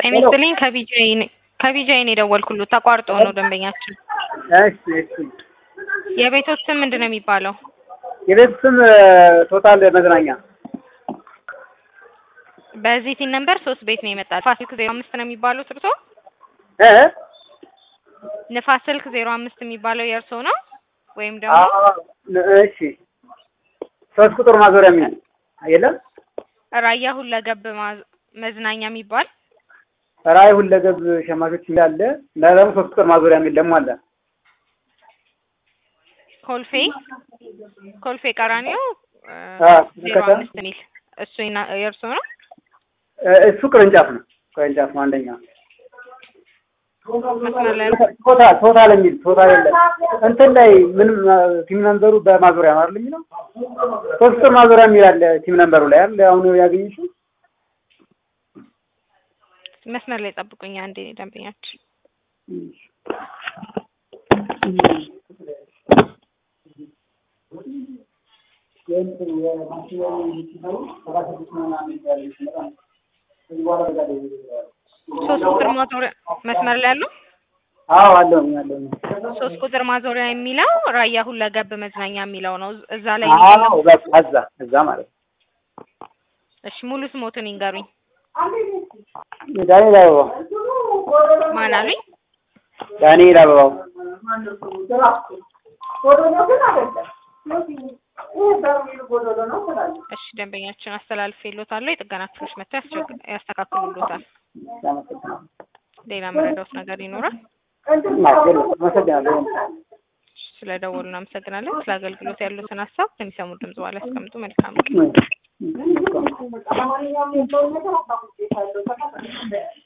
ጤና ይስጥልኝ ከቢጃይ ነኝ ከቢጃይ ነው የደወልኩሎት ተቋርጦ ነው ደንበኛችን እሺ እሺ የቤቶት ስም ምንድን ነው የሚባለው የቤት ስም ቶታል መዝናኛ በዚህ ቲን ነምበር ሶስት ቤት ነው የመጣል ንፋስ ስልክ ዜሮ አምስት ነው የሚባሉት እርሶ እ ንፋስ ስልክ ዜሮ አምስት የሚባለው የእርሶ ነው ወይም ደግሞ አዎ እሺ ሶስት ቁጥር ማዞሪያ የሚል የለም ራያ ሁለገብ ማዝ- መዝናኛ የሚባል ራይ ሁለገብ ሸማቾች እንዳለ እና ደግሞ ሶስት ቁጥር ማዞሪያ የሚል ደግሞ አለ ኮልፌ ኮልፌ ቀራኒዮ እ አ ዜሮ ከተማ አምስት የሚል እሱ የና- የእርሶ ነው እ እሱ ቅርንጫፍ ነው ቅርንጫፍ ነው አንደኛ መስመር ላይ ቶታል ቶታል የሚል ቶታል የለም እንትን ላይ ምንም ቲም ነምበሩ በማዞሪያ ነው አይደል የሚለው ሶስት ቁጥር ማዞሪያ የሚል አለ ቲም ነምበሩ ላይ አይደል አሁን ያገኘሽው መስመር ላይ ጠብቁኝ አንዴ ደንበኛችን ሶስት ቁጥር ማዞሪያ መስመር ላይ ያለው አዎ አለው አለው ሶስት ቁጥር ማዞሪያ የሚለው ራያ ሁለገብ መዝናኛ የሚለው ነው እዛ ላይ አዎ በቃ እዛ እዛ ማለት ነው እሺ ሙሉ ስሞትን ይንገሩኝ ዳንኤል አበባው ማን አሉኝ ዳንኤል አበባው እሺ ደንበኛችን አስተላልፌልዎታለሁ የጥገና ክፍሎች መጥተው ያስቸግ- ያስተካክሉልዎታል ሌላ መረዳት ነገር ይኖራል አመሰግናለሁ ስለደወሉ እናመሰግናለን ስለ አገልግሎት ያሉትን ሀሳብ ከሚሰሙ ድምጽ በኋላ ያስቀምጡ መልካም ቀን እ